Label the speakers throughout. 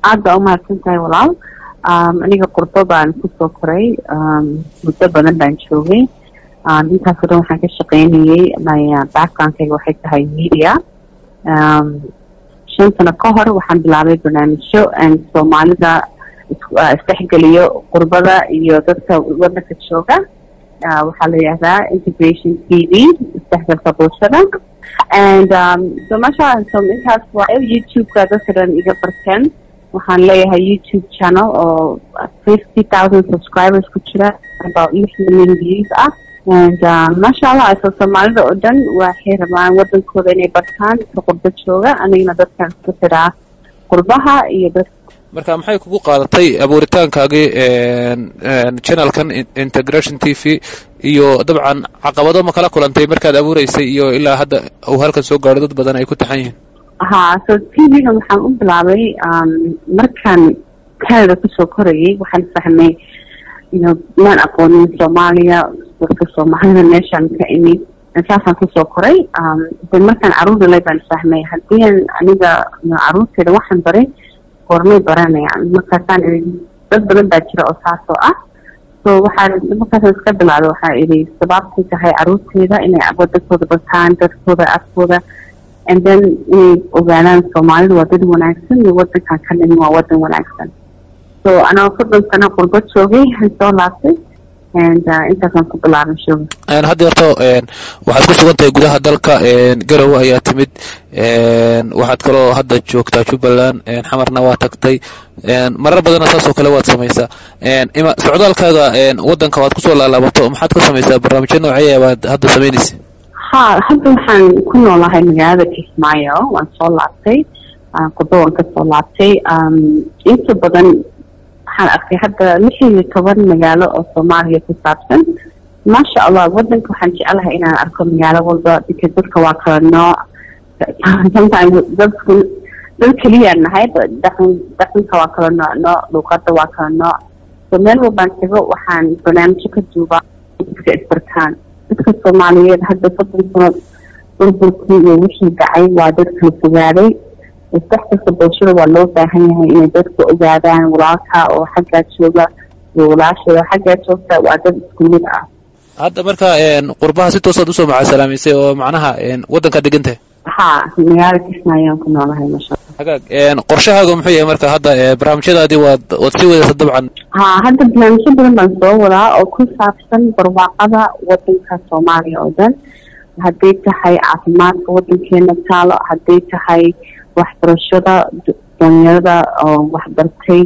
Speaker 1: aad baa umahadsan tahay walaal aniga qurbo baan kusoo koray muddo badan baan joogay intaasoo dhan waxaan ka shaqaynayay my backgroundkayga waxay tahay media shan sano ka hor waxaan bilaabay barnaamijyo soomaalida isdhexgeliyo qurbada iyo dadka wadanka jooga waxaa la yihahdaa integration t v isdhexgalka bulshada and so masha so intaas waa youtube-ka dadka dhan iga barteen waxaan leeyahay youtube channel oo fifty thousand subscribers ku jira about lix million views ah and masha allah so soomaalida oo dhan waxay rabaan wadankooda inay bartaan dadka qurbo jooga anigana dadkan isku xiraa qurbaha iyo dad
Speaker 2: marka maxay kugu qaadatay abuuritaankaagii channelkan integration t v iyo dabcan caqabado ma kala kulantay markaad abuureysay iyo ilaa hadda uu halkan soo gaadho dad badan ay ku taxan yihiin
Speaker 1: ha so t v-ga waxaan u bilaabay markaan canada kusoo korayay waxaan fahmay ino maan aqoonin soomaaliya dadka soomaalida meeshaan ka imid saasaan kusoo koray de markaan caruur dhalay baan fahmay haddii an aniga caruurteeda waxaan baray goormay baranayaan markaasaan ii dad badan baa jira oo saasoo ah so waxaan markaasaan iska bilaabay waxaa idhi sababtay tahay caruurteeda inay wadankooda bartaan dadkooda afkooda and then inay ogaadaan soomaalida waa dad wanaagsan iyo wadankan ka nimin waa wadan wanaagsan so anaa soddon sano qurbo joogay aan soo laabtay and intaasaan ku bilaabay shooga
Speaker 2: hadda horto waxaad ku sugan tahay gudaha dalka garowe ayaa timid waxaad kaloo hadda joogtaa jubbaland xamarna waa tagtay marar badanna saas oo kale waad samaysaa socdaalkaaga wadanka waad kusoo laalaabato maxaad ka samaysaa barnaamijyo noocaya baad hadda samaynaysa
Speaker 1: ha hadda waxaan ku noolahay magaalada kismaayo waan soo laabtay qurbo waan kasoo laabtay inta badan waxaan arkay hadda lix iyo toban magaalo oo soomaaliya ku saabsan maasha allah wadanka waxaan jecelahay inaan arko magaalo walba because dadka waa kala nooc sometimes dadku dad keliyaan nahay dhaqan dhaqanka waa kala nooc nooc luuqada waa kala nooc so meel walbaan tago waxaan barnaamijyo ka duubaa dadka isbartaan dadka soomaaliyeed hadda soddon sano burburkii iyo wixii dhacay waa dad kala fogaaday isdhexgalka bulshada waa loo baahan yahay inay dadku ogaadaan walaalka oo xaggaa jooga iyo walaasheeda xaggaa joogta waa dad isku mid ah
Speaker 2: hadda marka qurbaha si toosaad usoo macaasalaamaysay oo macnaha wadankaa degantahay
Speaker 1: ha magaala kismaayaan ku noolahay masha
Speaker 2: hagaag qorshahaaga muxuu yahay marka hadda barnaamijyadaadii waad waad sii wadaysa dabcan
Speaker 1: ha hadda barnaamijyo badan baan soo wadaa oo ku saabsan barwaaqada wadanka soomaaliya oo dhan hadday tahay caafimaadka wadankeena taalo hadday tahay waxbarashada dhalinyarada oo waxbartay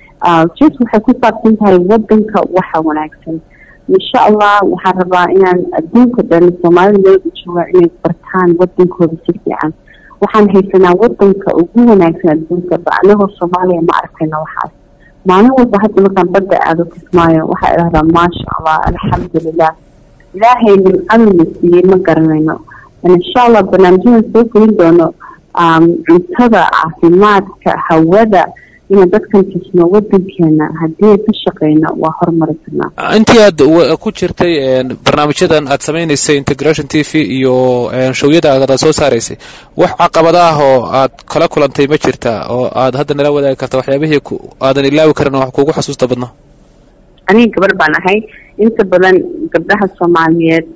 Speaker 1: jus waxay ku saabsan tahay wadanka waxa wanaagsan insha allah waxaan rabaa inaan adduunka dhan soomaalida meelku joogaa inay bartaan wadankooda si fiican waxaan haysanaa wadanka ugu wanaagsan adduunka ba anagoo soomaaliya ma arkayna waxaas maalin walba hadda markaan badda aado kismaayo waxaa idhahdaa maasha allah alxamdulilah ilaahay nimcaduna siiyey ma garanayno insha allah barnaamijyadan soo gelin doono cuntada caafimaadka hawada inaan dadkan tusno wadankeena haddii ka shaqeyno waa horumari karnaa
Speaker 2: intii aad ku jirtay barnaamijyadan aad samaynaysay integration t v iyo showyada aad soo saaraysay wax caqabada ah oo aad kala kulantay ma jirta oo aad hadda nala wadaagi karta waxyaabihii aadan ilaawi karin wax kugu xasuusta badnaa
Speaker 1: aniga gabar baan ahay inta badan gabdhaha soomaaliyeed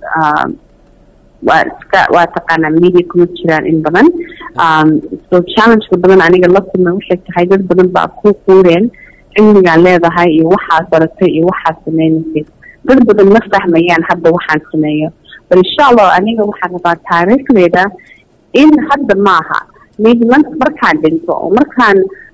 Speaker 1: waa iska waa taqaanaa media kuma jiraan in badan so challengeka badan aniga la kulmay waxay tahay dad badan baa ku quureen cilmigaan leedahay iyo waxaad baratay iyo waxaad sameynaysay dad badan ma fahmayaan hadda waxaan sameeyo bal insha allah aniga waxaan rabaa taariikhdeeda in hadda maaha maybe markaan dhinto oo markaan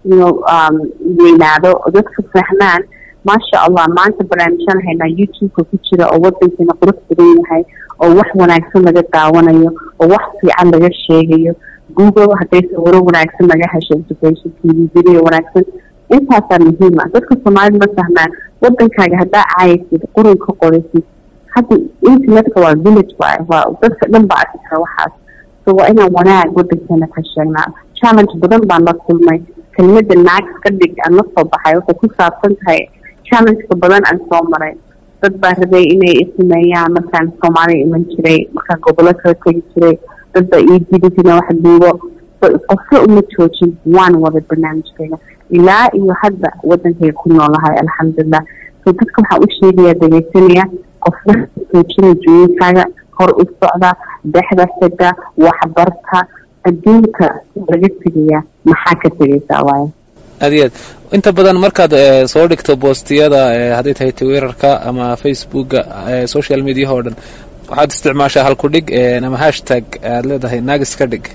Speaker 1: weynaado oo dadka fahmaan maasha allah maanta barnaamijyaan haynaa youtube-ka ku jira oo wadankeena qurux badan yahay oo wax wanaagsan laga daawanayo oo wax fiican laga sheegayo google hadday sawiro wanaagsan laga hesho integration t v video wanaagsan intaasaa muhiim ah dadka soomaalida ma fahmaan wadankaaga haddaa caayaysid qurun ka qoraysid hadda internetka waa village waay waa dadka dhan baa arki kara waxaas so waa inaan wanaag wadankeena ka sheegnaa challenge badan baan la kulmay kelmada naag ka dhig aan la soo baxay waxay ku saabsan tahay challengeka badan aan soo maray dad baa rabay inay isameeyaan markaan soomaaliya iman jiray markaan gobollo kala tegi jiray dad baa ii didi jira wax duubo qofka uma joojin waan wada barnaamijkayga ilaa iyo hadda wadankay ku noolahay alxamdulilah so dadka waxaa u sheegaya dhegeysanaya qofna joojina jooyinkaaga hor u socda dexda xida waxbarta adduunka laga tegaya maxaa ka tegaysaa waaye
Speaker 2: aad iyo aad inta badan markaad soo dhigto boostiyada hadday tahay twitterka ama facebooka social mediaha oo dhan waxaad isticmaashaa halkudhig ama hashtag aad leedahay naagis ka dhig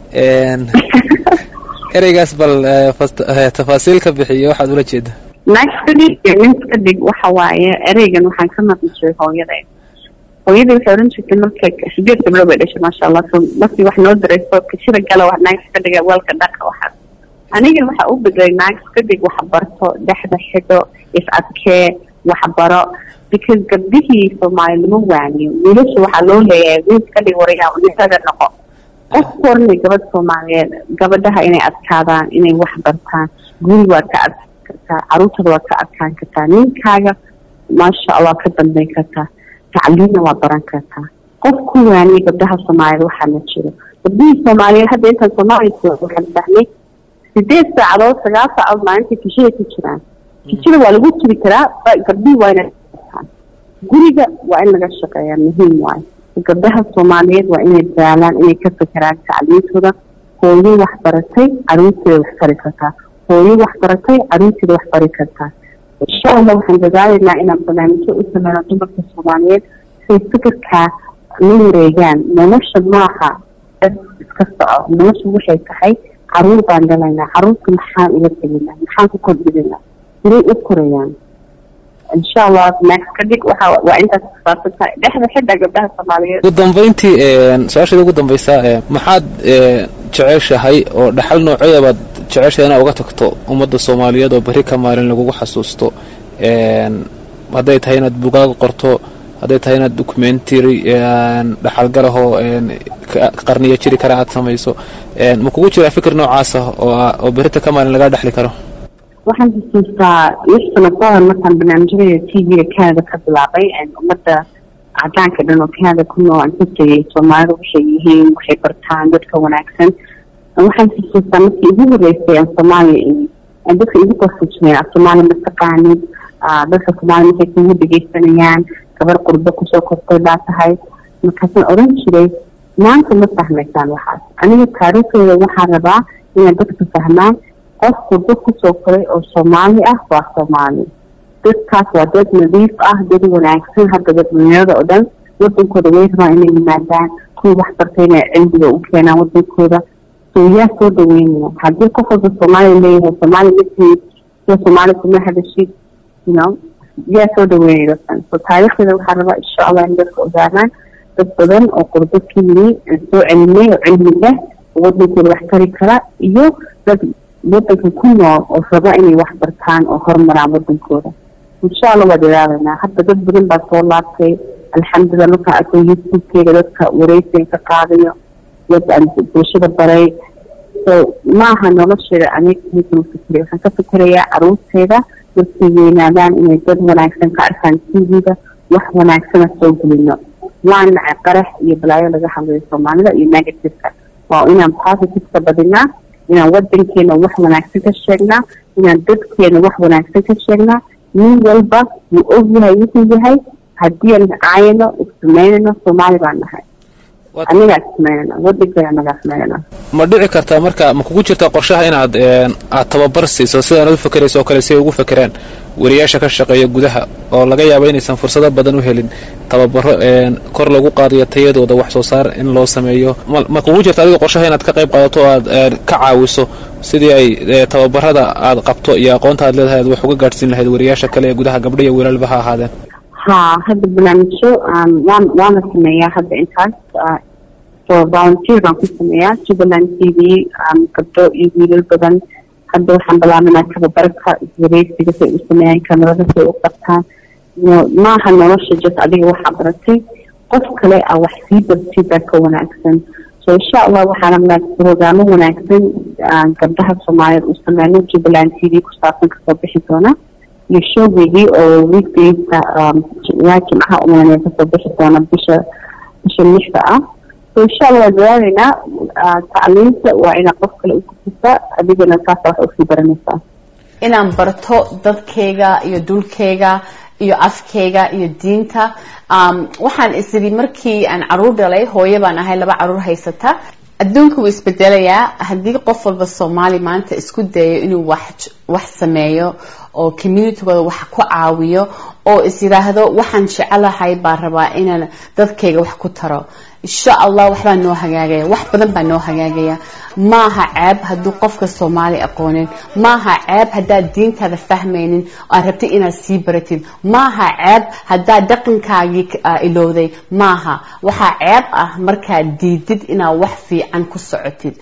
Speaker 2: ereygaas bal tafaasiil ka bixiyo waxaad ula jeeda
Speaker 1: naagis ka dhig iyo nins ka dhig waxa waaye ereygan waxaan ka maqli jiray hooyada hooyadii waxay oran jirtay marka sideed gabdho bay dhashay maasha allah so markii wax noo dirayso kashida gala wax naagis ka dhiga weelka dhaqa waxaas aniga waxaa u bedelay naagis ka dhig waxbarto dhexda xidho is adkee waxbaro because gabdhihii soomaali lama waaniyo wiilasha waxaa loo leeyahay wiil ka dhig warayaa nisaga noqo qof kornay gabadh soomaaliyeed gabadhaha inay adkaadaan inay wax bartaan guri waad ka adkaan kartaa caruurtada waad ka adkaan kartaa ninkaaga maasha allah ka dambeyn kartaa tacliimna waa baran kartaa qof ku waaniya gabdhaha soomaaliyeed waxaa ma jiro gabdhihii soomaaliyeed hadda intaan soomaaliya waxaan dhahnay sideed saacadood sagaal saacadood maalinta kishida ku jiraan kishida waa lagu jiri karaa gabdhihii waa inay guriga waa in laga shaqeeyaa muhiim waayo gabdhaha soomaaliyeed waa inay daalaan inay ka fekeraan tacliintooda hooyo waxbaratay caruurteeda wax bari kartaa hooyo waxbaratay caruurteeda wax bari kartaa insha allah waxaan dadaalaynaa inaan barnaamijyo u sameyno dumarka soomaaliyeed say fikirkaa la wareegaan nolosha maaha dad iska soco nolosha waxay tahay caruur baan dhalaynaa caruurta maxaan uga teginaa maxaan ku kordhinaa siday u korayaan insha allah max ka dhig waxa waa intaas kusaabsan tahay dhexda xidha gabdhaha soomaaliyeed
Speaker 2: ugu dambeyntii su-aasheeda ugu dambaysaa maxaad jeceshahay oo dhaxal noocee baad jeceshahay inaad uga tagto ummadda soomaaliyeed oo berri ka maalin lagugu xasuusto hadday tahay inaad bugaag qorto hadday tahay inaad documentary dhaxalgalahoo qarniya jiri kara aad samayso ma kugu jiraa fikir noocaas ah oo berita ka maalin lagaa dhexli karo
Speaker 1: waxaan xusuustaa lix sano ka hor markaan barnaamijyada t v-ga canada ka bilaabay ummadda cadaanka dhan oo canada ku nool aan ka tegay soomaalida waxay yihiin waxay bartaan dadka wanaagsan waxaan xusuustaa markii igu horeysay aan soomaaliya imi aan dadka igu qosujineen af soomaaliya ma taqaanid dadka soomaaliya markay kugu dhegeysanayaan gabar qurbo kusoo kortay baa tahay markaasaan oran jiray maanta ma fahmaysaan waxaas aniga taariikhdeeda waxaan rabaa inay dadka fahmaan qof qurbo kusoo koray oo soomaali ah waa soomaali dadkaas waa dad nadiif ah dad wanaagsan hadda dadweynyada oo dhan wadankooda way rabaan inay yimaadaan kuwa wax bartay inay cilmiga u keenaan wadankooda so yaa soo dhaweynaya haddii qof walba soomaaliya leeyahay soomaali matid iyo soomaali kuma hadashid you know yaa soo dhaweynaya dadkan so taariikhdeeda waxaa rabaa insha allah in dadka ogaadaan dad badan oo qurbo ka yimi aan soo celinay oo cilmi leh oo wadankooda wax tari kara iyo dad wadanka ku nool oo raba inay wax bartaan oo horumaraan wadankooda insha allah waa dadaalanaa hadda dad badan baa soo laabtay alxamdulilah markaan arko youtube-keyga dadka wareysiga ka qaadayo dad aan bulshada baray so maaha nolosheeda aniga midkama fikray waxaan ka fikirayaa caruurteeda markay weynaadaan inay dad wanaagsan ka arkaan t v-da wax wanaagsana soo gelino waa nacay qarax iyo balaayo laga hadlayo soomaalida iyo negativeka waa inaan positiveka badinaa inaan wadankeena wax wanaagsan ka sheegnaa inaan dadkeena wax wanaagsan ka sheegnaa nin walba wuu og yahay wuxuu yahay haddii aan caayano ismaynano soomaali baan nahay anigaa ismaynana wadankeena anagaa ismaynana
Speaker 2: ma dhici kartaa marka ma kugu jirtaa qorshaha inaad aad tababar siiso sidaanad u fakerayso oo kale si ay ugu fakeraan wariyaasha ka shaqeeya gudaha oo laga yaabo inaysan fursado badan u helin tababaro kor lagu qaadayo tayadooda wax soo saar in loo sameeyo ma kugu jirta adiga qorshaha inaad ka qayb qaadato o aad ka caawiso sidii ay tababarada aad qabto iyo aqoonta aad leedahay aad wax uga gaadhsiin lahayd wariyaasha kale ee gudaha gabdho iyo wiilalba ha ahaadeen
Speaker 1: ha hadda barnaamijyo waan waana sameeyaa hadda intaas so volunteer baan ku sameeyaa jubbaland t v gabdho iyo wiilal badan hadda waxaan bilaabanaa tababarka wareysiga say u sameeyaan kamarada say u qabtaan maaha nolosha just adiga waxaa baratay qof kale a wax sii bartid baa ka wanaagsan so insha allah waxaana rabnaa brograamo wanaagsan gabdhaha soomaaliyeed u sameyno jubbaland t v ku saabsan kasoo bixi doona iyo showgeygii oo weekdaysa yaa jimcaha umaanaya kasoo bixi doona bisha bisha lixda ah so insha allah waan dadaalaynaa tacliinta waa inaa qof kale u gudbisa adigana saasa wax usii baranaysaa
Speaker 3: inaan barto dadkayga iyo dhulkayga iyo afkayga iyo diinta waxaan isiri markii aan caruur dhalay hooyo baan ahay laba caruur haysata adduunka wuu isbedelayaa haddii qof walba soomaali maanta isku dayo inuu wax wax sameeyo oo communitygooda wax ku caawiyo oo is yidhaahdo waxaan jecelahay baan rabaa inaan dadkayga wax ku taro insha allah waxbaa noo hagaagaya wax badan baa noo hagaagaya maaha ceeb hadduu qofka soomaali aqoonin maaha ceeb haddaad diintaada fahmaynin aad rabtid inaad sii baratid maaha ceeb haddaad dhaqankaagii ilowday maaha waxaa ceeb ah markaad diidid inaad wax fiican ku socotid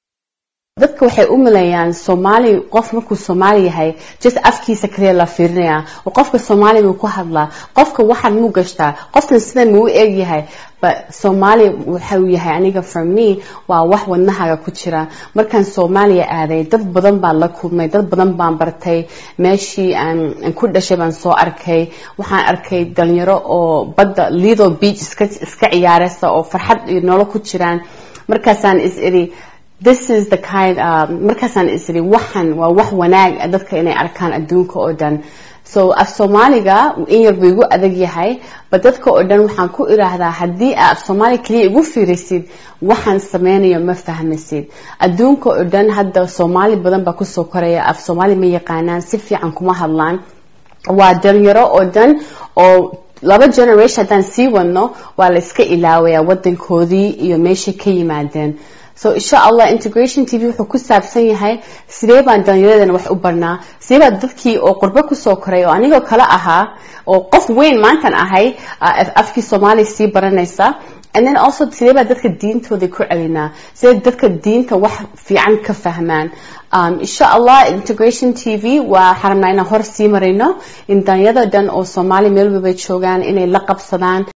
Speaker 3: dadka waxay u maleeyaan soomaali qof markuu soomaali yahay just afkiisa kaliya la fiirinaya qofka soomaali muu ku hadlaa qofka waxaan muu gashtaa qofkan sidan muu eeg yahay but soomaali waxau yahay aniga for me waa wax wadnahaga ku jira markaan soomaaliya aaday dad badan baan la kulmay dad badan baan bartay meeshii aan ku dhashay baan soo arkay waxaan arkay dhalinyaro oo badda lido beach iska iska ciyaaraysa oo farxad iyo nolol ku jiraan markaasaan is iri this is the kind markaasaan is iri waxan waa wax wanaag dadka inay arkaan adduunka oo dhan so af soomaaliga in yar buu igu adag yahay ba dadka oo dhan waxaan ku iraahdaa haddii aa af soomaali kaliya igu fiirisid waxaan sameynayo ma fahmaysid adduunka oo dhan hadda soomaali badan baa kusoo koraya af soomaali ma yaqaanaan si fiican kuma hadlaan waa dhalinyaro oo dhan oo laba generation haddaan sii wadno waa la iska ilaawaya wadankoodii iyo meeshay ka yimaadeen so insha allah integration t v wuxuu ku saabsan yahay sidee baan dhalinyaradana wax u barnaa sidee baa dadkii oo qurbo kusoo koray oo anigoo kale ahaa oo qof weyn maantan ahay afkii soomaaliya sii baranaysa and then also sidee baa dadka diintooda ku celinaa sidee dadka diinta wax fiican ka fahmaan insha allah integration t v waxaan rabnaa inaan hor sii marayno in danyada dhan oo soomaali meel walba joogaan inay la qabsadaan